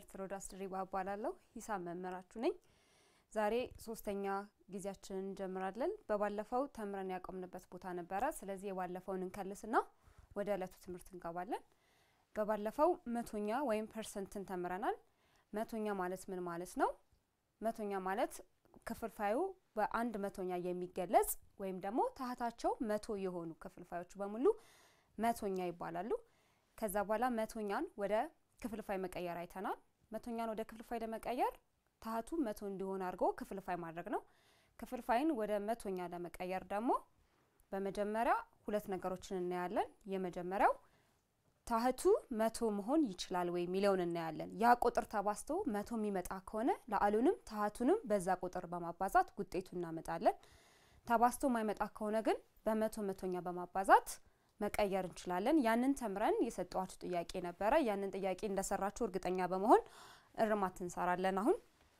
መምህርት ሮዳስ ድሪባ እባላለሁ። ሂሳብ መምህራችሁ ነኝ። ዛሬ ሶስተኛ ጊዜያችንን እንጀምራለን። በባለፈው ተምረን ያቆምንበት ቦታ ነበረ። ስለዚህ የባለፈውን እንከልስና ወደ ዕለቱ ትምህርት እንገባለን። በባለፈው መቶኛ ወይም ፐርሰንትን ተምረናል። መቶኛ ማለት ምን ማለት ነው? መቶኛ ማለት ክፍልፋዩ በአንድ መቶኛ የሚገለጽ ወይም ደግሞ ታህታቸው መቶ የሆኑ ክፍልፋዮች በሙሉ መቶኛ ይባላሉ። ከዛ በኋላ መቶኛን ወደ ክፍልፋይ መቀየር አይተናል። መቶኛን ወደ ክፍልፋይ ለመቀየር ታህቱ መቶ እንዲሆን አድርጎ ክፍልፋይ ማድረግ ነው። ክፍልፋይን ወደ መቶኛ ለመቀየር ደግሞ በመጀመሪያ ሁለት ነገሮችን እናያለን። የመጀመሪያው ታህቱ መቶ መሆን ይችላል ወይ የሚለውን እናያለን። ያ ቁጥር ተባዝቶ መቶ የሚመጣ ከሆነ ለአሉንም ታህቱንም በዛ ቁጥር በማባዛት ውጤቱ እናመጣለን። ተባዝቶ የማይመጣ ከሆነ ግን በመቶ መቶኛ በማባዛት መቀየር እንችላለን። ያንን ተምረን የሰጠዋችሁ ጥያቄ ነበረ። ያንን ጥያቄ እንደሰራችሁ እርግጠኛ በመሆን እርማት እንሰራለን። አሁን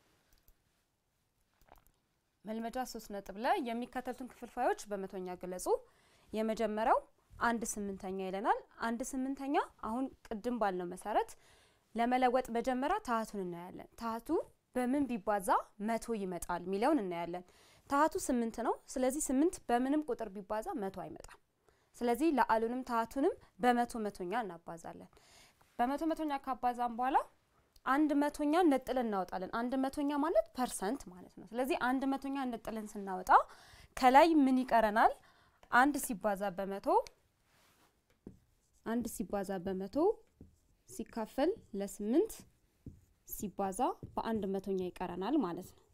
መልመጃ ሶስት ነጥብ ላይ የሚከተሉትን ክፍልፋዮች በመቶኛ ግለጹ። የመጀመሪያው አንድ ስምንተኛ ይለናል። አንድ ስምንተኛ አሁን ቅድም ባልነው መሰረት ለመለወጥ መጀመሪያ ታህቱን እናያለን። ታህቱ በምን ቢባዛ መቶ ይመጣል የሚለውን እናያለን። ታህቱ ስምንት ነው። ስለዚህ ስምንት በምንም ቁጥር ቢባዛ መቶ አይመጣም። ስለዚህ ለአሉንም ታህቱንም በመቶ መቶኛ እናባዛለን። በመቶ መቶኛ ካባዛም በኋላ አንድ መቶኛ ነጥለን እናወጣለን። አንድ መቶኛ ማለት ፐርሰንት ማለት ነው። ስለዚህ አንድ መቶኛ ነጥለን ስናወጣ ከላይ ምን ይቀረናል? አንድ ሲባዛ በመቶ አንድ ሲባዛ በመቶ ሲካፈል ለስምንት ሲባዛ በአንድ መቶኛ ይቀረናል ማለት ነው።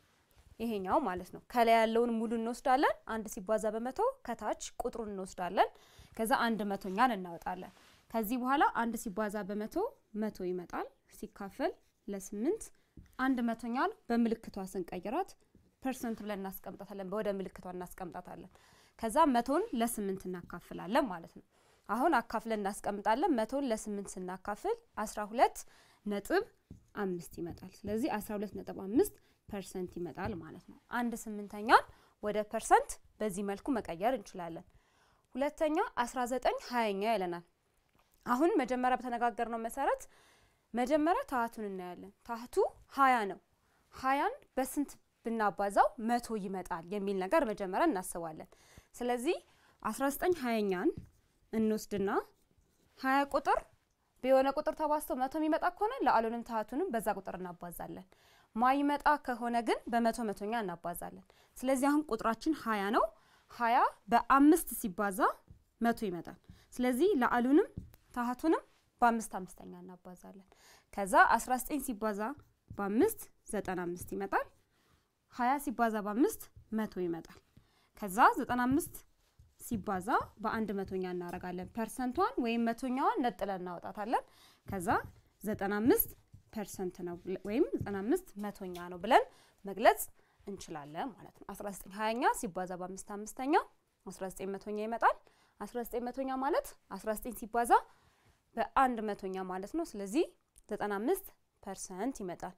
ይሄኛው ማለት ነው። ከላይ ያለውን ሙሉ እንወስዳለን። አንድ ሲባዛ በመቶ ከታች ቁጥሩን እንወስዳለን። ከዛ አንድ መቶኛን እናወጣለን። ከዚህ በኋላ አንድ ሲባዛ በመቶ መቶ ይመጣል። ሲካፈል ለስምንት አንድ መቶኛን በምልክቷ ስንቀይራት ፐርሰንት ብለን እናስቀምጣታለን። ወደ ምልክቷ እናስቀምጣታለን። ከዛ መቶን ለስምንት እናካፍላለን ማለት ነው። አሁን አካፍለን እናስቀምጣለን። መቶን ለስምንት ስናካፍል አስራ ሁለት ነጥብ አምስት ይመጣል። ስለዚህ አስራ ሁለት ነጥብ አምስት ፐርሰንት ይመጣል ማለት ነው። አንድ ስምንተኛን ወደ ፐርሰንት በዚህ መልኩ መቀየር እንችላለን። ሁለተኛ አስራ ዘጠኝ ሀያኛ ይለናል። አሁን መጀመሪያ በተነጋገርነው መሰረት መጀመሪያ ታህቱን እናያለን። ታህቱ ሀያ ነው። ሀያን በስንት ብናባዛው መቶ ይመጣል የሚል ነገር መጀመሪያ እናስባለን። ስለዚህ አስራ ዘጠኝ ሀያኛን እንወስድና ሀያ ቁጥር በሆነ ቁጥር ተባዝቶ መቶ የሚመጣ ከሆነ ለአሉንም ታህቱንም በዛ ቁጥር እናባዛለን። ማይመጣ ከሆነ ግን በመቶ መቶኛ እናባዛለን። ስለዚህ አሁን ቁጥራችን ሀያ ነው። ሀያ በአምስት ሲባዛ መቶ ይመጣል። ስለዚህ ለአሉንም ታህቱንም በአምስት አምስተኛ እናባዛለን። ከዛ 19 ሲባዛ በአምስት ዘጠና አምስት ይመጣል። ሀያ ሲባዛ በአምስት መቶ ይመጣል። ከዛ ዘጠና አምስት ሲባዛ በአንድ መቶኛ እናደርጋለን። ፐርሰንቷን ወይም መቶኛዋን ነጥለን እናወጣታለን። ከዛ ዘጠና አምስት ፐርሰንት ነው ወይም 95 መቶኛ ነው ብለን መግለጽ እንችላለን ማለት ነው። 19 ሀያኛ ሲባዛ በአምስት አምስተኛ 19 መቶኛ ይመጣል። 19 መቶኛ ማለት 19 ሲባዛ በአንድ መቶኛ ማለት ነው። ስለዚህ 95 ፐርሰንት ይመጣል።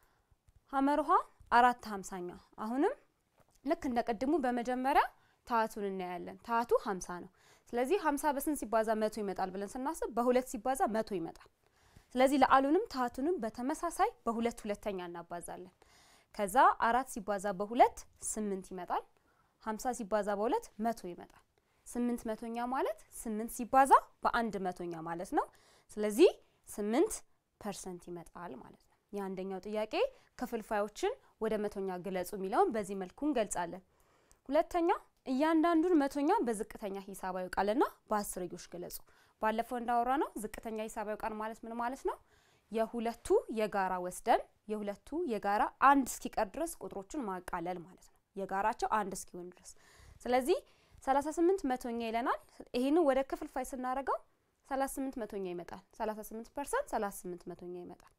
ሀመርሃ አራት ሀምሳኛ አሁንም ልክ እንደ ቅድሙ በመጀመሪያ ታህቱን እናያለን። ታህቱ 50 ነው። ስለዚህ 50 በስንት ሲባዛ መቶ ይመጣል ብለን ስናስብ በሁለት ሲባዛ መቶ ይመጣል። ስለዚህ ለአሉንም ታህቱንም በተመሳሳይ በሁለት ሁለተኛ እናባዛለን። ከዛ አራት ሲባዛ በሁለት ስምንት ይመጣል። ሀምሳ ሲባዛ በሁለት መቶ ይመጣል። ስምንት መቶኛ ማለት ስምንት ሲባዛ በአንድ መቶኛ ማለት ነው። ስለዚህ ስምንት ፐርሰንት ይመጣል ማለት ነው። የአንደኛው ጥያቄ ክፍልፋዮችን ወደ መቶኛ ግለጹ የሚለውን በዚህ መልኩ እንገልጻለን። ሁለተኛ እያንዳንዱን መቶኛ በዝቅተኛ ሂሳባዊ ቃልና በአስርዮሽ ገለጹ። ባለፈው እንዳወራ ነው ዝቅተኛ ሂሳባዊ ቃል ማለት ምን ማለት ነው? የሁለቱ የጋራ ወስደን የሁለቱ የጋራ አንድ እስኪቀር ድረስ ቁጥሮችን ማቃለል ማለት ነው። የጋራቸው አንድ እስኪሆን ድረስ። ስለዚህ 38 መቶኛ ይለናል። ይህንን ወደ ክፍልፋይ ስናደርገው 38 መቶኛ ይመጣል። 38 ፐርሰንት 38 መቶኛ ይመጣል።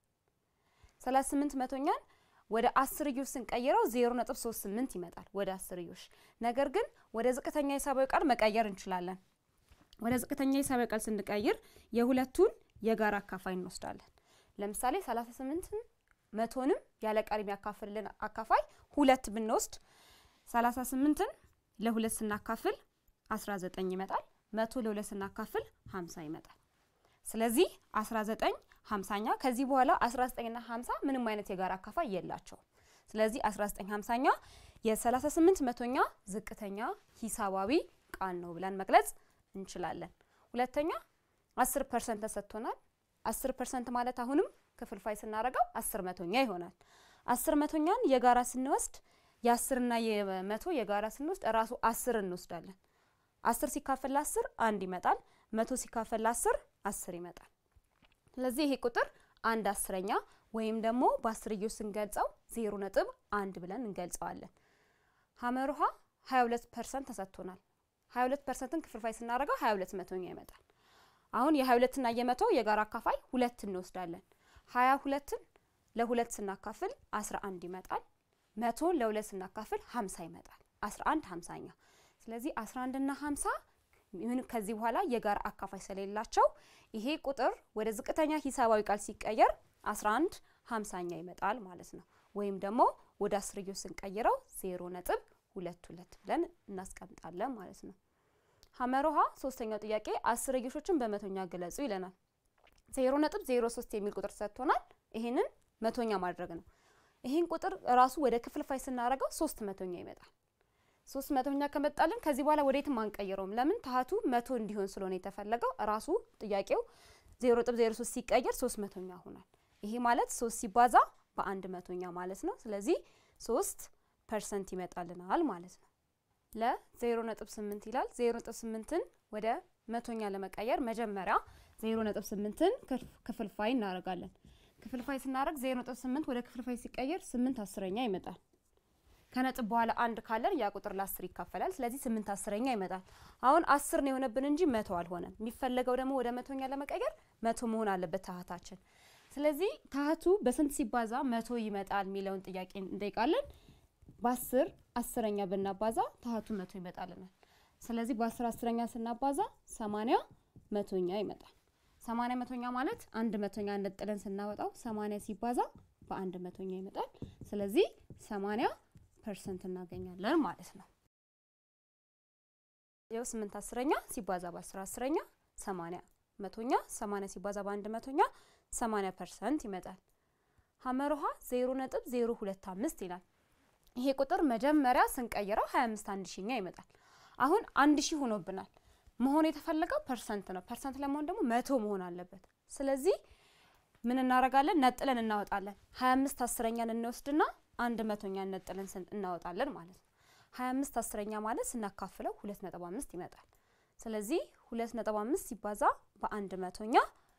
38 መቶኛን ወደ አስርዮሽ ስንቀይረው 0.38 ይመጣል ወደ አስርዮሽ። ነገር ግን ወደ ዝቅተኛ ሂሳባዊ ቃል መቀየር እንችላለን። ወደ ዝቅተኛ ሂሳባዊ ቃል ስንቀይር የሁለቱን የጋራ አካፋይ እንወስዳለን። ለምሳሌ 38 መቶንም ያለ ቀሪ የሚያካፍልልን አካፋይ ሁለት ብንወስድ 38ን ለሁለት ስናካፍል 19 ይመጣል። መቶ ለሁለት ስናካፍል 50 ይመጣል። ስለዚህ 19 50ኛ ከዚህ በኋላ 19ና 50 ምንም አይነት የጋራ አካፋይ የላቸውም። ስለዚህ 19 50ኛ የ38 መቶኛ ዝቅተኛ ሂሳባዊ ቃል ነው ብለን መግለጽ እንችላለን። ሁለተኛ 10 ፐርሰንት ተሰጥቶናል። 10 ፐርሰንት ማለት አሁንም ክፍልፋይ ስናደርገው 10 መቶኛ ይሆናል። 10 መቶኛን የጋራ ስንወስድ የአስርና የመቶ የጋራ ስንወስድ እራሱ አስር እንወስዳለን። አስር ሲካፈል ለአስር አንድ ይመጣል። መቶ ሲካፈል ለአስር አስር ይመጣል። ስለዚህ ይሄ ቁጥር አንድ አስረኛ ወይም ደግሞ በአስርዮሽ ስንገልጸው ዜሮ ነጥብ አንድ ብለን እንገልጸዋለን። ሀመር ውሃ 22 ፐርሰንት ተሰጥቶናል። 22 ፐርሰንትን ክፍልፋይ ስናደርገው 22 መቶኛ ይመጣል። አሁን የ22ና የመቶ የጋራ አካፋይ ሁለት እንወስዳለን። 22ን ለሁለት ስናካፍል 11 ይመጣል። መቶን ለሁለት ስናካፍል 50 ይመጣል። 11 50ኛ። ስለዚህ 11 እና 50 ምን ከዚህ በኋላ የጋራ አካፋይ ስለሌላቸው ይሄ ቁጥር ወደ ዝቅተኛ ሂሳባዊ ቃል ሲቀየር 11 50ኛ ይመጣል ማለት ነው። ወይም ደግሞ ወደ አስርዮሽ ስንቀይረው 0 ነጥብ ሁለት ሁለት ብለን እናስቀምጣለን ማለት ነው። ሀመሮሃ ሶስተኛው ጥያቄ አስርዮሾችን በመቶኛ ገለጹ ይለናል። 0 ነጥብ 03 የሚል ቁጥር ሰጥቶናል። ይሄንን መቶኛ ማድረግ ነው። ይህን ቁጥር ራሱ ወደ ክፍልፋይ ስናደርገው ሶስት መቶኛ ይመጣል። ሶስት መቶኛ ከመጣልን ከዚህ በኋላ ወዴትም አንቀይረውም። ለምን ታህቱ መቶ እንዲሆን ስለሆነ የተፈለገው ራሱ ጥያቄው ዜሮ ነጥብ ዜሮ ሶስት ሲቀየር ሶስት መቶኛ ሆኗል። ይሄ ማለት ሶስት ሲባዛ በአንድ መቶኛ ማለት ነው። ስለዚህ ሶስት ፐርሰንት ይመጣልናል ማለት ነው። ለዜሮ ነጥብ ስምንት ይላል። ዜሮ ነጥብ ስምንትን ወደ መቶኛ ለመቀየር መጀመሪያ ዜሮ ነጥብ ስምንትን ክፍልፋይ እናደርጋለን። ክፍልፋይ ስናደርግ ዜሮ ነጥብ ስምንት ወደ ክፍልፋይ ሲቀየር ስምንት አስረኛ ይመጣል። ከነጥብ በኋላ አንድ ካለን ያ ቁጥር ለአስር ይካፈላል። ስለዚህ ስምንት አስረኛ ይመጣል። አሁን አስር ነው የሆነብን እንጂ መቶ አልሆነም። የሚፈለገው ደግሞ ወደ መቶኛ ለመቀየር መቶ መሆን አለበት ታህታችን። ስለዚህ ታህቱ በስንት ሲባዛ መቶ ይመጣል የሚለውን ጥያቄ እንጠይቃለን። በአስር አስረኛ ብናባዛ ታህቱ መቶ ይመጣልናል። ስለዚህ በአስር አስረኛ ስናባዛ ሰማንያ መቶኛ ይመጣል። ሰማንያ መቶኛ ማለት አንድ መቶኛ ነጥለን ስናወጣው ሰማንያ ሲባዛ በአንድ መቶኛ ይመጣል። ስለዚህ ሰማንያ ፐርሰንት እናገኛለን ማለት ነው። ይኸው ስምንት አስረኛ ሲባዛ በአስር አስረኛ ሰማንያ መቶኛ ሰማንያ ሲባዛ በአንድ መቶኛ ሰማንያ ፐርሰንት ይመጣል። ሀመር ውሃ ዜሮ ነጥብ ዜሮ ሁለት አምስት ይላል። ይሄ ቁጥር መጀመሪያ ስንቀይረው ሀያ አምስት አንድ ሺኛ ይመጣል። አሁን አንድ ሺህ ሆኖብናል። መሆን የተፈለገው ፐርሰንት ነው። ፐርሰንት ለመሆን ደግሞ መቶ መሆን አለበት። ስለዚህ ምን እናደርጋለን? ነጥለን እናወጣለን። ሀያ አምስት አስረኛን እንወስድና አንድ መቶኛ ነጥለን እናወጣለን ማለት ነው። ሀያ አምስት አስረኛ ማለት ስናካፍለው ሁለት ነጥብ አምስት ይመጣል። ስለዚህ ሁለት ነጥብ አምስት ሲባዛ በአንድ መቶኛ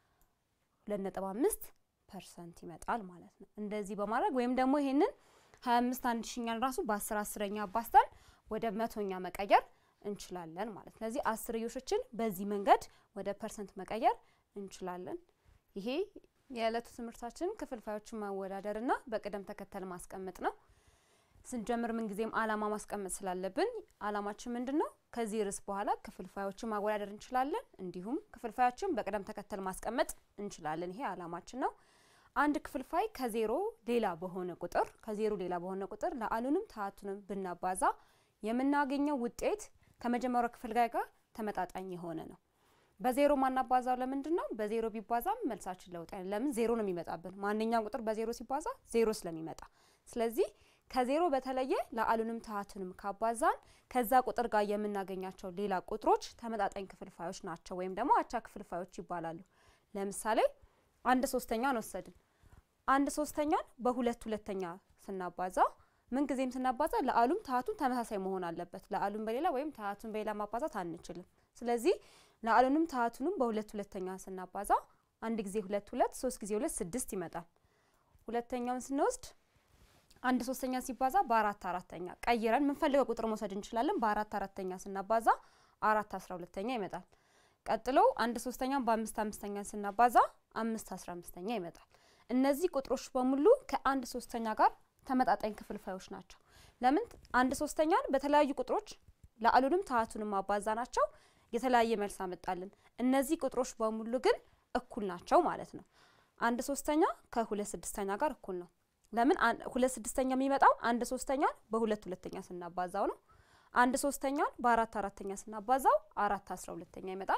ሁለት ነጥብ አምስት ፐርሰንት ይመጣል ማለት ነው። እንደዚህ በማድረግ ወይም ደግሞ ይሄንን ሀያ አምስት አንድ ሺኛን ራሱ በአስር አስረኛ አባዝተን ወደ መቶኛ መቀየር እንችላለን ማለት ነው። ስለዚህ አስርዮሾችን በዚህ መንገድ ወደ ፐርሰንት መቀየር እንችላለን። ይሄ የዕለቱ ትምህርታችን ክፍልፋዮችን ማወዳደርና በቅደም ተከተል ማስቀመጥ ነው። ስንጀምር ምንጊዜም አላማ ማስቀመጥ ስላለብን አላማችን ምንድን ነው? ከዚህ ርዕስ በኋላ ክፍልፋዮችን ማወዳደር እንችላለን፣ እንዲሁም ክፍልፋዮችን በቅደም ተከተል ማስቀመጥ እንችላለን። ይሄ አላማችን ነው። አንድ ክፍልፋይ ከዜሮ ሌላ በሆነ ቁጥር ከዜሮ ሌላ በሆነ ቁጥር ለአሉንም ታህቱንም ብናባዛ የምናገኘው ውጤት ከመጀመሪያው ክፍልፋይ ጋር ተመጣጣኝ የሆነ ነው። በዜሮ ማናባዛው ለምንድን ነው? በዜሮ ቢባዛም መልሳችን ለውጥ አይደለም። ለምን ዜሮ ነው የሚመጣብን። ማንኛውም ቁጥር በዜሮ ሲባዛ ዜሮ ስለሚመጣ፣ ስለዚህ ከዜሮ በተለየ ለአሉንም ታህቱንም ካባዛን ከዛ ቁጥር ጋር የምናገኛቸው ሌላ ቁጥሮች ተመጣጣኝ ክፍልፋዮች ናቸው፣ ወይም ደግሞ አቻ ክፍልፋዮች ይባላሉ። ለምሳሌ አንድ ሶስተኛን ወሰድን። አንድ ሶስተኛን በሁለት ሁለተኛ ስናባዛ ምን ጊዜም ስናባዛ ለአሉም ታህቱም ተመሳሳይ መሆን አለበት። ለአሉም በሌላ ወይም ታህቱን በሌላ ማባዛት አንችልም። ስለዚህ ለአሉንም ታህቱንም በሁለት ሁለተኛ ስናባዛ አንድ ጊዜ ሁለት ሁለት ሶስት ጊዜ ሁለት ስድስት ይመጣል። ሁለተኛውን ስንወስድ አንድ ሶስተኛ ሲባዛ በአራት አራተኛ ቀይረን የምንፈልገው ቁጥር መውሰድ እንችላለን። በአራት አራተኛ ስናባዛ አራት አስራ ሁለተኛ ይመጣል። ቀጥሎ አንድ ሶስተኛን በአምስት አምስተኛ ስናባዛ አምስት አስራ አምስተኛ ይመጣል። እነዚህ ቁጥሮች በሙሉ ከአንድ ሶስተኛ ጋር ተመጣጣኝ ክፍልፋዮች ናቸው። ለምን አንድ ሶስተኛን በተለያዩ ቁጥሮች ለአሉንም ታህቱንም ማባዛ ናቸው የተለያየ መልስ አመጣልን። እነዚህ ቁጥሮች በሙሉ ግን እኩል ናቸው ማለት ነው። አንድ ሶስተኛ ከሁለት ስድስተኛ ጋር እኩል ነው። ለምን ሁለት ስድስተኛ የሚመጣው አንድ ሶስተኛን በሁለት ሁለተኛ ስናባዛው ነው። አንድ ሶስተኛን በአራት አራተኛ ስናባዛው አራት አስራ ሁለተኛ ይመጣል።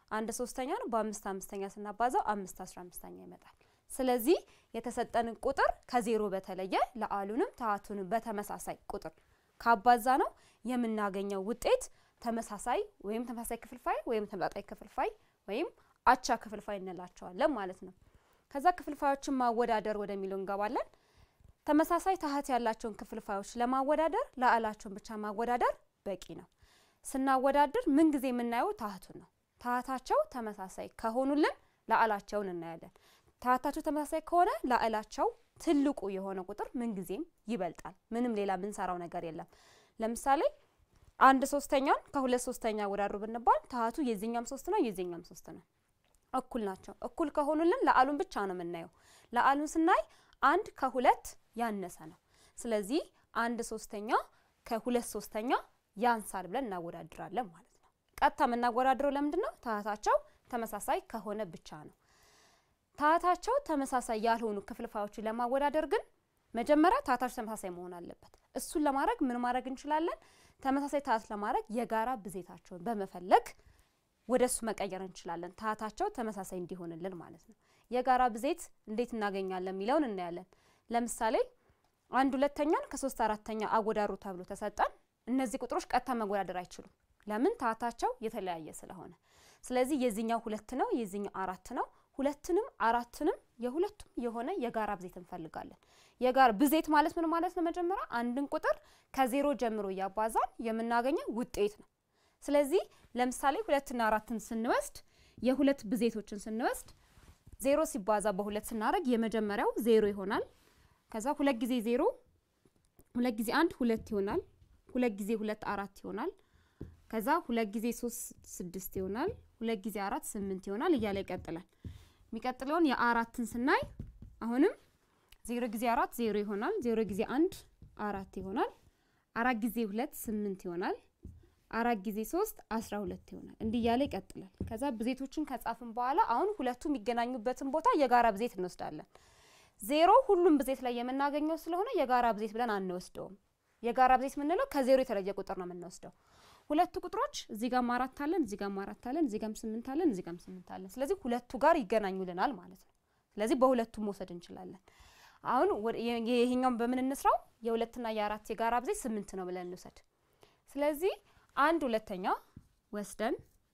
አንድ ሶስተኛ ነው። በአምስት አምስተኛ ስናባዛው አምስት አስራ አምስተኛ ይመጣል። ስለዚህ የተሰጠንን ቁጥር ከዜሮ በተለየ ለአሉንም ታሃቱንም በተመሳሳይ ቁጥር ካባዛ ነው የምናገኘው ውጤት ተመሳሳይ ወይም ተመሳሳይ ክፍልፋይ ወይም ተመጣጣኝ ክፍልፋይ ወይም አቻ ክፍልፋይ እንላቸዋለን ማለት ነው። ከዛ ክፍልፋዮችን ማወዳደር ወደሚለው እንገባለን። ተመሳሳይ ታሃት ያላቸውን ክፍልፋዮች ለማወዳደር ላዕላቸውን ብቻ ማወዳደር በቂ ነው። ስናወዳድር ምን ጊዜ የምናየው ታሃቱን ነው። ታሃታቸው ተመሳሳይ ከሆኑልን ላዕላቸውን እናያለን። ታሃታቸው ተመሳሳይ ከሆነ ላዕላቸው ትልቁ የሆነ ቁጥር ምን ጊዜም ይበልጣል። ምንም ሌላ የምንሰራው ነገር የለም። ለምሳሌ አንድ ሶስተኛን ከሁለት ሶስተኛ አወዳድሩ ብንባል ታሃቱ የዚህኛም ሶስት ነው የዚህኛም ሶስት ነው፣ እኩል ናቸው። እኩል ከሆኑልን ለአሉን ብቻ ነው የምናየው። ለአሉን ስናይ አንድ ከሁለት ያነሰ ነው። ስለዚህ አንድ ሶስተኛ ከሁለት ሶስተኛ ያንሳል ብለን እናወዳድራለን ማለት ነው። ቀጥታ የምናወዳድረው ለምንድን ነው? ታሃታቸው ተመሳሳይ ከሆነ ብቻ ነው። ታሃታቸው ተመሳሳይ ያልሆኑ ክፍልፋዮችን ለማወዳደር ግን መጀመሪያ ታሃታቸው ተመሳሳይ መሆን አለበት። እሱን ለማድረግ ምን ማድረግ እንችላለን? ተመሳሳይ ታሃት ለማድረግ የጋራ ብዜታቸውን በመፈለግ ወደ እሱ መቀየር እንችላለን። ታሃታቸው ተመሳሳይ እንዲሆንልን ማለት ነው። የጋራ ብዜት እንዴት እናገኛለን የሚለውን እናያለን። ለምሳሌ አንድ ሁለተኛን ከሶስት አራተኛ አወዳድሩ ተብሎ ተሰጠን። እነዚህ ቁጥሮች ቀጥታ መወዳደር አይችሉም። ለምን? ታሃታቸው የተለያየ ስለሆነ። ስለዚህ የዚህኛው ሁለት ነው፣ የዚህኛው አራት ነው። ሁለትንም አራትንም የሁለቱም የሆነ የጋራ ብዜት እንፈልጋለን። የጋራ ብዜት ማለት ምን ማለት ነው? መጀመሪያ አንድን ቁጥር ከዜሮ ጀምሮ እያባዛን የምናገኘው ውጤት ነው። ስለዚህ ለምሳሌ ሁለትና አራትን ስንወስድ የሁለት ብዜቶችን ስንወስድ ዜሮ ሲባዛ በሁለት ስናደርግ የመጀመሪያው ዜሮ ይሆናል። ከዛ ሁለት ጊዜ ዜሮ ሁለት ጊዜ አንድ ሁለት ይሆናል። ሁለት ጊዜ ሁለት አራት ይሆናል። ከዛ ሁለት ጊዜ ሶስት ስድስት ይሆናል። ሁለት ጊዜ አራት ስምንት ይሆናል እያለ ይቀጥላል። የሚቀጥለውን የአራትን ስናይ አሁንም ዜሮ ጊዜ አራት ዜሮ ይሆናል። ዜሮ ጊዜ አንድ አራት ይሆናል። አራት ጊዜ ሁለት ስምንት ይሆናል። አራት ጊዜ ሶስት አስራ ሁለት ይሆናል። እንዲህ እያለ ይቀጥላል። ከዛ ብዜቶችን ከጻፍን በኋላ አሁን ሁለቱ የሚገናኙበትን ቦታ የጋራ ብዜት እንወስዳለን። ዜሮ ሁሉም ብዜት ላይ የምናገኘው ስለሆነ የጋራ ብዜት ብለን አንወስደውም። የጋራ ብዜት የምንለው ከዜሮ የተለየ ቁጥር ነው የምንወስደው። ሁለቱ ቁጥሮች እዚህ ጋም አራት አለን፣ እዚህ ጋም አራት አለን፣ እዚህ ጋም ስምንት አለን፣ እዚህ ጋም ስምንት አለን። ስለዚህ ሁለቱ ጋር ይገናኙልናል ማለት ነው። ስለዚህ በሁለቱም መውሰድ እንችላለን። አሁን ይሄኛውን በምን እንስራው? የሁለትና የአራት የጋራ ብዜት ስምንት ነው ብለን እንውሰድ። ስለዚህ አንድ ሁለተኛ ወስደን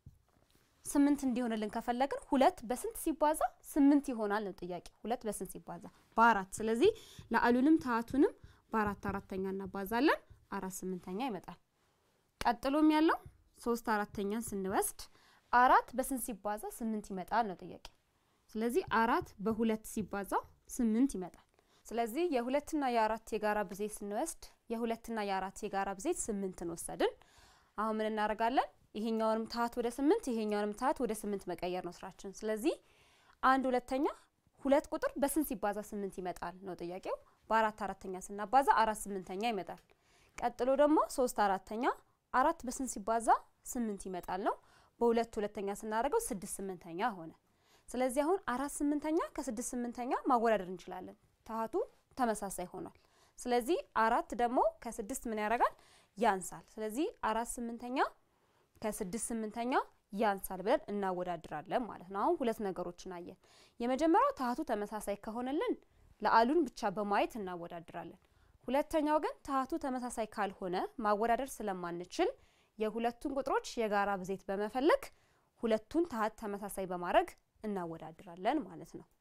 ስምንት እንዲሆንልን ከፈለግን ሁለት በስንት ሲባዛ ስምንት ይሆናል ነው ጥያቄ። ሁለት በስንት ሲባዛ በአራት። ስለዚህ ለአሉንም ታሃቱንም በአራት አራተኛ እናባዛለን። አራት ስምንተኛ ይመጣል። ቀጥሎም ያለው ሶስት አራተኛን ስንወስድ አራት በስንት ሲባዛ ስምንት ይመጣል ነው ጥያቄ። ስለዚህ አራት በሁለት ሲባዛ ስምንት ይመጣል። ስለዚህ የሁለትና የአራት የጋራ ብዜት ስንወስድ የሁለትና የአራት የጋራ ብዜት ስምንትን ወሰድን። አሁን ምን እናደርጋለን? ይሄኛውንም ታሃት ወደ ስምንት ይሄኛውንም ታሃት ወደ ስምንት መቀየር ነው ስራችን። ስለዚህ አንድ ሁለተኛ ሁለት ቁጥር በስንት ሲባዛ ስምንት ይመጣል ነው ጥያቄው። በአራት አራተኛ ስናባዛ አራት ስምንተኛ ይመጣል። ቀጥሎ ደግሞ ሶስት አራተኛ አራት በስንት ሲባዛ ስምንት ይመጣል ነው። በሁለት ሁለተኛ ስናደርገው ስድስት ስምንተኛ ሆነ። ስለዚህ አሁን አራት ስምንተኛ ከስድስት ስምንተኛ ማወዳደር እንችላለን። ታሃቱ ተመሳሳይ ሆኗል። ስለዚህ አራት ደግሞ ከስድስት ምን ያደርጋል? ያንሳል። ስለዚህ አራት ስምንተኛ ከስድስት ስምንተኛ ያንሳል ብለን እናወዳድራለን ማለት ነው። አሁን ሁለት ነገሮችን አየን። የመጀመሪያው ታሃቱ ተመሳሳይ ከሆነልን ለአሉን ብቻ በማየት እናወዳድራለን። ሁለተኛው ግን ታሃቱ ተመሳሳይ ካልሆነ ማወዳደር ስለማንችል የሁለቱን ቁጥሮች የጋራ ብዜት በመፈለግ ሁለቱን ታሃት ተመሳሳይ በማድረግ እናወዳድራለን ማለት ነው።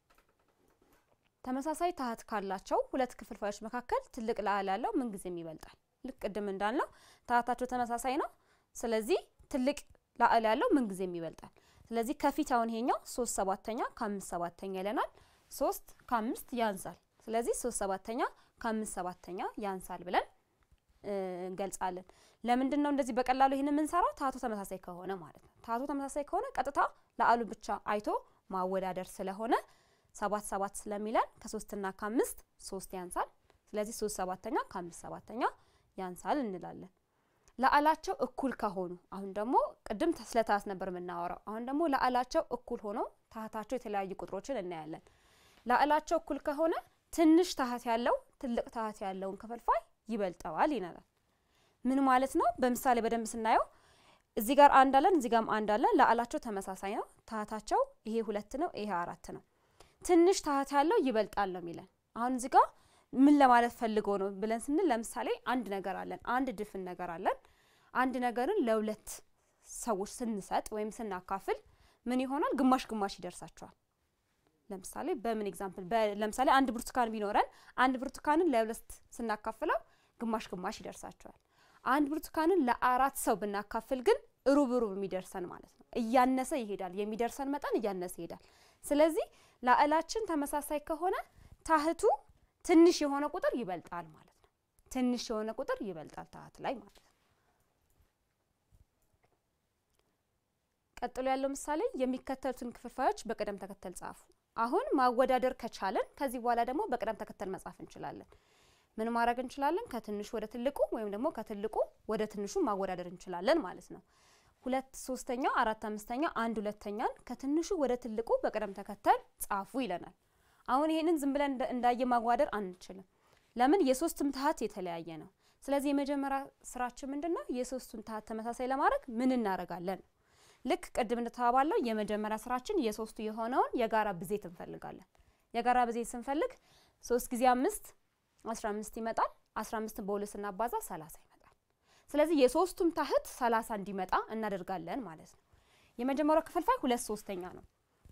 ተመሳሳይ ታሃት ካላቸው ሁለት ክፍልፋዮች መካከል ትልቅ ለአል ያለው ምንጊዜም ይበልጣል። ልክ ቅድም እንዳልነው ታሃታቸው ተመሳሳይ ነው። ስለዚህ ትልቅ ለአል ያለው ምንጊዜም ይበልጣል። ስለዚህ ከፊት አሁን ይሄኛው ሶስት ሰባተኛ ከአምስት ሰባተኛ ይለናል። ሶስት ከአምስት ያንሳል። ስለዚህ ሶስት ሰባተኛ ከአምስት ሰባተኛ ያንሳል ብለን እንገልጻለን። ለምንድን ነው እንደዚህ በቀላሉ ይህን የምንሰራው? ታሃቱ ተመሳሳይ ከሆነ ማለት ነው። ታሃቱ ተመሳሳይ ከሆነ ቀጥታ ለአሉ ብቻ አይቶ ማወዳደር ስለሆነ ሰባት ሰባት ስለሚለን ከሶስትና ከአምስት ሶስት ያንሳል። ስለዚህ ሶስት ሰባተኛ ከአምስት ሰባተኛ ያንሳል እንላለን። ለአላቸው እኩል ከሆኑ አሁን ደግሞ ቅድም ስለ ታሃት ነበር የምናወራው። አሁን ደግሞ ለአላቸው እኩል ሆኖ ታሃታቸው የተለያዩ ቁጥሮችን እናያለን። ለአላቸው እኩል ከሆነ ትንሽ ታሃት ያለው ትልቅ ታሃት ያለውን ክፍልፋይ ይበልጠዋል ይነላል። ምን ማለት ነው? በምሳሌ በደንብ ስናየው እዚህ ጋር አንድ አለን፣ እዚህ ጋርም አንድ አለን። ላዕላቸው ተመሳሳይ ነው። ታህታቸው ይሄ ሁለት ነው፣ ይሄ አራት ነው። ትንሽ ታህት ያለው ይበልጣል ነው የሚለን። አሁን እዚህ ጋር ምን ለማለት ፈልጎ ነው ብለን ስንል ለምሳሌ አንድ ነገር አለን፣ አንድ ድፍን ነገር አለን። አንድ ነገርን ለሁለት ሰዎች ስንሰጥ ወይም ስናካፍል ምን ይሆናል? ግማሽ ግማሽ ይደርሳቸዋል። ለምሳሌ በምን ኤግዛምፕል፣ ለምሳሌ አንድ ብርቱካን ቢኖረን አንድ ብርቱካንን ለሁለት ስናካፍለው ግማሽ ግማሽ ይደርሳቸዋል። አንድ ብርቱካንን ለአራት ሰው ብናካፍል ግን ሩብ ሩብ የሚደርሰን ማለት ነው። እያነሰ ይሄዳል፣ የሚደርሰን መጠን እያነሰ ይሄዳል። ስለዚህ ላዕላችን ተመሳሳይ ከሆነ ታህቱ ትንሽ የሆነ ቁጥር ይበልጣል ማለት ነው። ትንሽ የሆነ ቁጥር ይበልጣል ታህት ላይ ማለት ነው። ቀጥሎ ያለው ምሳሌ የሚከተሉትን ክፍልፋዮች በቅደም ተከተል ጻፉ። አሁን ማወዳደር ከቻለን ከዚህ በኋላ ደግሞ በቅደም ተከተል መጻፍ እንችላለን። ምን ማድረግ እንችላለን? ከትንሹ ወደ ትልቁ ወይም ደግሞ ከትልቁ ወደ ትንሹ ማወዳደር እንችላለን ማለት ነው። ሁለት ሶስተኛ፣ አራት አምስተኛ፣ አንድ ሁለተኛን ከትንሹ ወደ ትልቁ በቅደም ተከተል ጻፉ ይለናል። አሁን ይሄንን ዝም ብለን እንዳየ ማዋደር አንችልም። ለምን? የሶስትም ታህት የተለያየ ነው። ስለዚህ የመጀመሪያ ስራችን ምንድን ነው? የሶስቱን ታህት ተመሳሳይ ለማድረግ ምን እናደርጋለን? ልክ ቅድም እንደተባባለው የመጀመሪያ ስራችን የሶስቱ የሆነውን የጋራ ብዜት እንፈልጋለን። የጋራ ብዜት ስንፈልግ ሶስት ጊዜ አምስት አስራ አምስት ይመጣል። አስራ አምስትን በሁለት ስናባዛ ሰላሳ ይመጣል። ስለዚህ የሶስቱም ታህት ሰላሳ እንዲመጣ እናደርጋለን ማለት ነው። የመጀመሪያው ክፍልፋይ ሁለት ሶስተኛ ነው።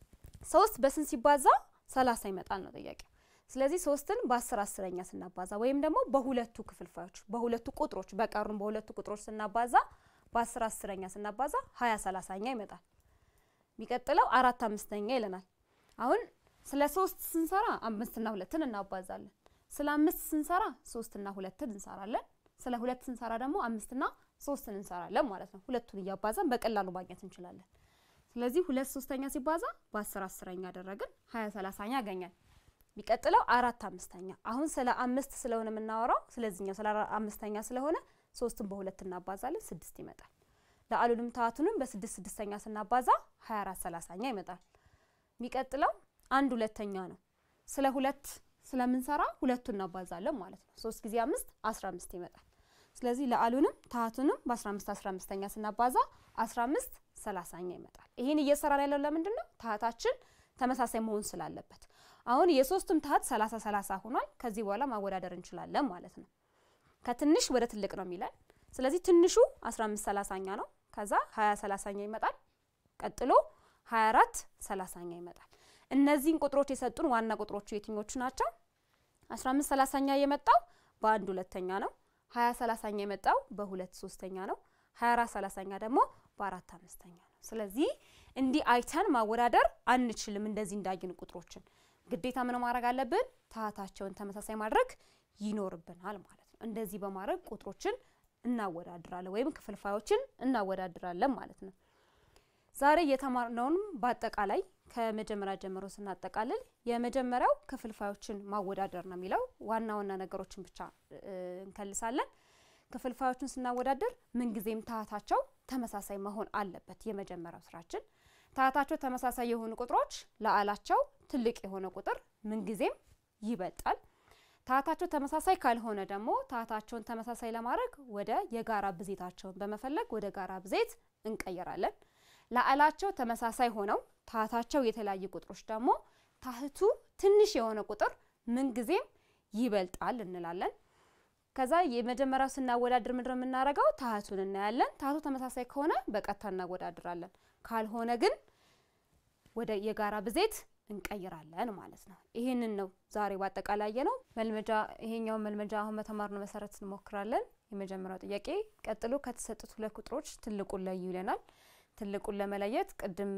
ሶስት በስንት ሲባዛ ሰላሳ ይመጣል ነው ጥያቄው። ስለዚህ ሶስትን በአስር አስረኛ ስናባዛ ወይም ደግሞ በሁለቱ ክፍልፋዮች በሁለቱ ቁጥሮች በቀሩን በሁለቱ ቁጥሮች ስናባዛ በአስር አስረኛ ስናባዛ ሀያ ሰላሳኛ ይመጣል። የሚቀጥለው አራት አምስተኛ ይለናል። አሁን ስለ ሶስት ስንሰራ አምስትና ሁለትን እናባዛለን። ስለ አምስት ስንሰራ ሶስትና ሁለትን እንሰራለን። ስለ ሁለት ስንሰራ ደግሞ አምስትና ሶስትን እንሰራለን ማለት ነው። ሁለቱን እያባዛን በቀላሉ ማግኘት እንችላለን። ስለዚህ ሁለት ሶስተኛ ሲባዛ በአስር አስረኛ አደረግን ሀያ ሰላሳኛ ያገኛል። የሚቀጥለው አራት አምስተኛ። አሁን ስለ አምስት ስለሆነ የምናወራው ስለዚህኛው ስለ አምስተኛ ስለሆነ ሶስትን በሁለት እናባዛለን፣ ስድስት ይመጣል። ለአሉንም ታህቱንም በስድስት ስድስተኛ ስናባዛ ሀያ አራት ሰላሳኛ ይመጣል። የሚቀጥለው አንድ ሁለተኛ ነው። ስለ ሁለት ስለምንሰራ ሁለቱ እናባዛለን ማለት ነው። ሶስት ጊዜ አምስት አስራ አምስት ይመጣል። ስለዚህ ለአሉንም ታህቱንም በአስራ አምስት አስራ አምስተኛ ስናባዛ አስራ አምስት ሰላሳኛ ይመጣል። ይህን እየሰራን ያለው ለምንድን ነው? ታህታችን ተመሳሳይ መሆን ስላለበት። አሁን የሶስቱም ታህት ሰላሳ ሰላሳ ሆኗል። ከዚህ በኋላ ማወዳደር እንችላለን ማለት ነው። ከትንሽ ወደ ትልቅ ነው የሚለን። ስለዚህ ትንሹ 15 ሰላሳኛ ነው። ከዛ 20 ሰላሳኛ ይመጣል። ቀጥሎ 24 ሰላሳኛ ይመጣል። እነዚህን ቁጥሮች የሰጡን ዋና ቁጥሮቹ የትኞቹ ናቸው? 15 ሰላሳኛ የመጣው በአንድ ሁለተኛ ነው። 20 ሰላሳኛ የመጣው በሁለት ሶስተኛ ነው። 24 ሰላሳኛ ደግሞ በአራት አምስተኛ ነው። ስለዚህ እንዲህ አይተን ማወዳደር አንችልም። እንደዚህ እንዳይን ቁጥሮችን ግዴታ ምን ማድረግ አለብን? ታህታቸውን ተመሳሳይ ማድረግ ይኖርብናል ማለት ነው። እንደዚህ በማድረግ ቁጥሮችን እናወዳድራለን ወይም ክፍልፋዮችን እናወዳድራለን ማለት ነው። ዛሬ የተማርነውንም በአጠቃላይ ከመጀመሪያ ጀምሮ ስናጠቃልል የመጀመሪያው ክፍልፋዮችን ማወዳደር ነው የሚለው ዋና ዋና ነገሮችን ብቻ እንከልሳለን። ክፍልፋዮችን ስናወዳደር ምንጊዜም ታህታቸው ተመሳሳይ መሆን አለበት። የመጀመሪያው ስራችን ታህታቸው ተመሳሳይ የሆኑ ቁጥሮች ለአላቸው ትልቅ የሆነ ቁጥር ምንጊዜም ይበልጣል። ታህታቸው ተመሳሳይ ካልሆነ ደግሞ ታህታቸውን ተመሳሳይ ለማድረግ ወደ የጋራ ብዜታቸውን በመፈለግ ወደ ጋራ ብዜት እንቀይራለን። ለአላቸው ተመሳሳይ ሆነው ታህታቸው የተለያዩ ቁጥሮች ደግሞ ታህቱ ትንሽ የሆነ ቁጥር ምንጊዜም ይበልጣል እንላለን። ከዛ የመጀመሪያው ስናወዳድር ምንድነው የምናደርገው? ታህቱን እናያለን። ታህቱ ተመሳሳይ ከሆነ በቀጥታ እናወዳድራለን። ካልሆነ ግን ወደ የጋራ ብዜት እንቀይራለን ማለት ነው። ይህንን ነው ዛሬ በአጠቃላይ ነው መልመጃ። ይሄኛውን መልመጃ አሁን በተማርነው መሰረት እንሞክራለን። የመጀመሪያው ጥያቄ ቀጥሎ ከተሰጡት ሁለት ቁጥሮች ትልቁን ለዩ ይለናል። ትልቁን ለመለየት ቅድም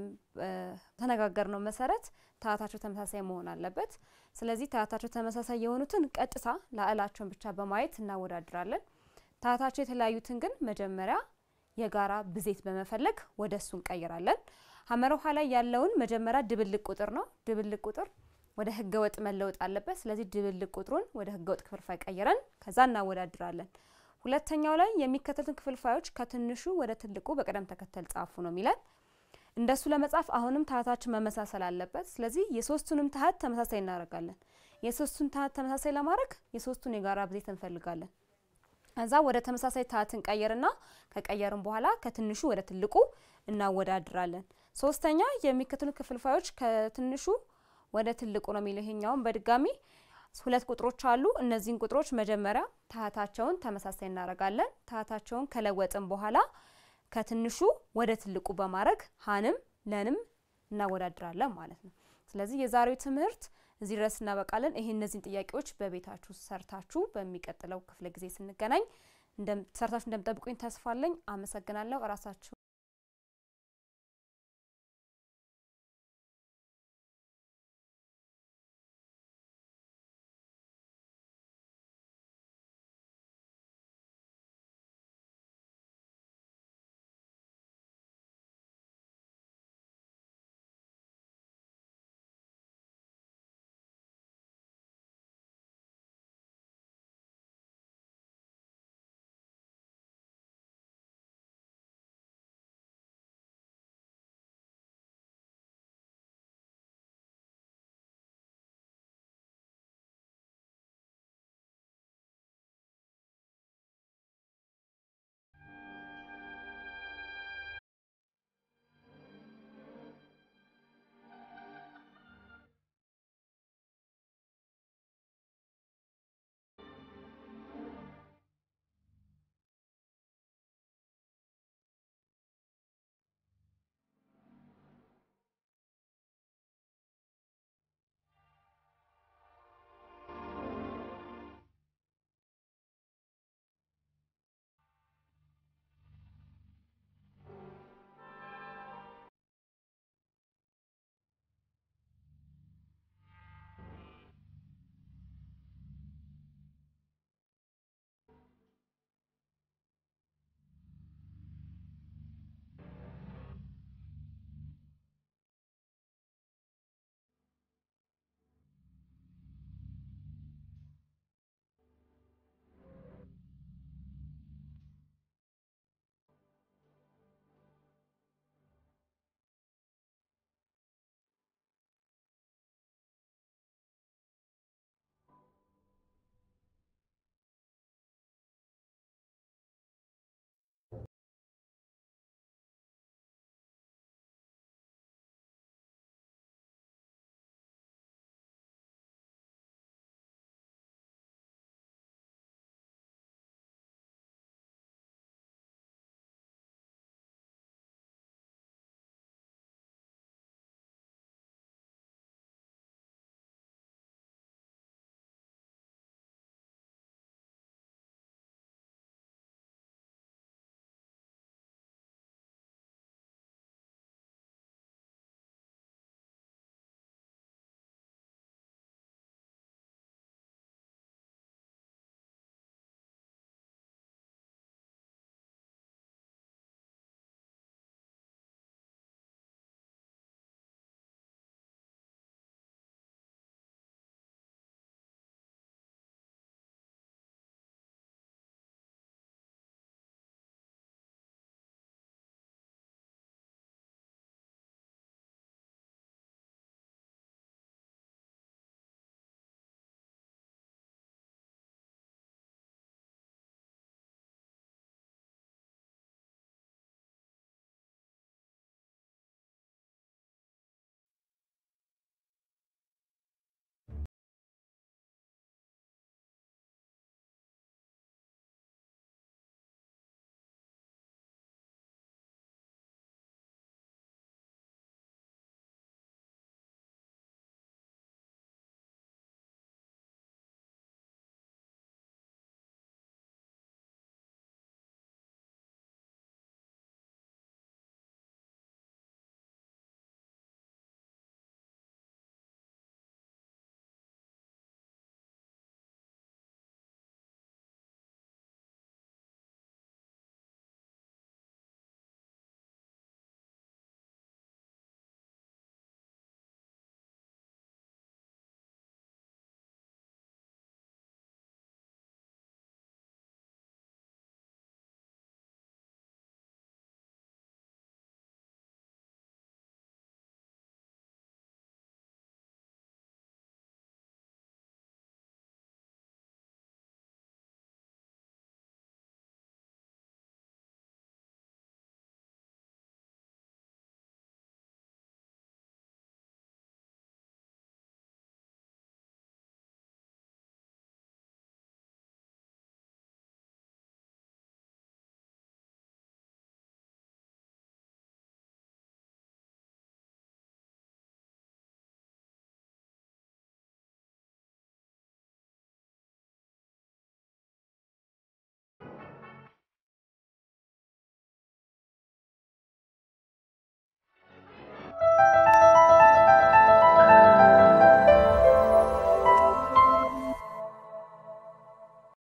ተነጋገርነው መሰረት ታህታቸው ተመሳሳይ መሆን አለበት። ስለዚህ ታህታቸው ተመሳሳይ የሆኑትን ቀጥታ ላዕላቸውን ብቻ በማየት እናወዳድራለን። ታህታቸው የተለያዩትን ግን መጀመሪያ የጋራ ብዜት በመፈለግ ወደ እሱ እንቀይራለን። ሀመር ውሃ ላይ ያለውን መጀመሪያ ድብልቅ ቁጥር ነው። ድብልቅ ቁጥር ወደ ህገ ወጥ መለወጥ አለበት። ስለዚህ ድብልቅ ቁጥሩን ወደ ህገ ወጥ ክፍልፋይ ቀይረን ከዛ እናወዳድራለን። ሁለተኛው ላይ የሚከተሉትን ክፍልፋዮች ከትንሹ ወደ ትልቁ በቅደም ተከተል ጻፉ ነው የሚለን። እንደሱ ለመጻፍ አሁንም ታህታችን መመሳሰል አለበት። ስለዚህ የሶስቱንም ታህት ተመሳሳይ እናደርጋለን። የሶስቱን ታህት ተመሳሳይ ለማድረግ የሶስቱን የጋራ ብዜት እንፈልጋለን። ከዛ ወደ ተመሳሳይ ታት እንቀይርና ከቀየርን በኋላ ከትንሹ ወደ ትልቁ እናወዳድራለን። ሶስተኛ የሚከተሉ ክፍልፋዮች ከትንሹ ወደ ትልቁ ነው የሚለው። ይሄኛውን በድጋሚ ሁለት ቁጥሮች አሉ። እነዚህን ቁጥሮች መጀመሪያ ታህታቸውን ተመሳሳይ እናደርጋለን። ታህታቸውን ከለወጥን በኋላ ከትንሹ ወደ ትልቁ በማድረግ ሀንም ለንም እናወዳድራለን ማለት ነው። ስለዚህ የዛሬው ትምህርት እዚህ ድረስ እናበቃለን። ይሄ እነዚህን ጥያቄዎች በቤታችሁ ሰርታችሁ በሚቀጥለው ክፍለ ጊዜ ስንገናኝ ሰርታችሁ እንደምጠብቁኝ ተስፋ አለኝ። አመሰግናለሁ። እራሳችሁ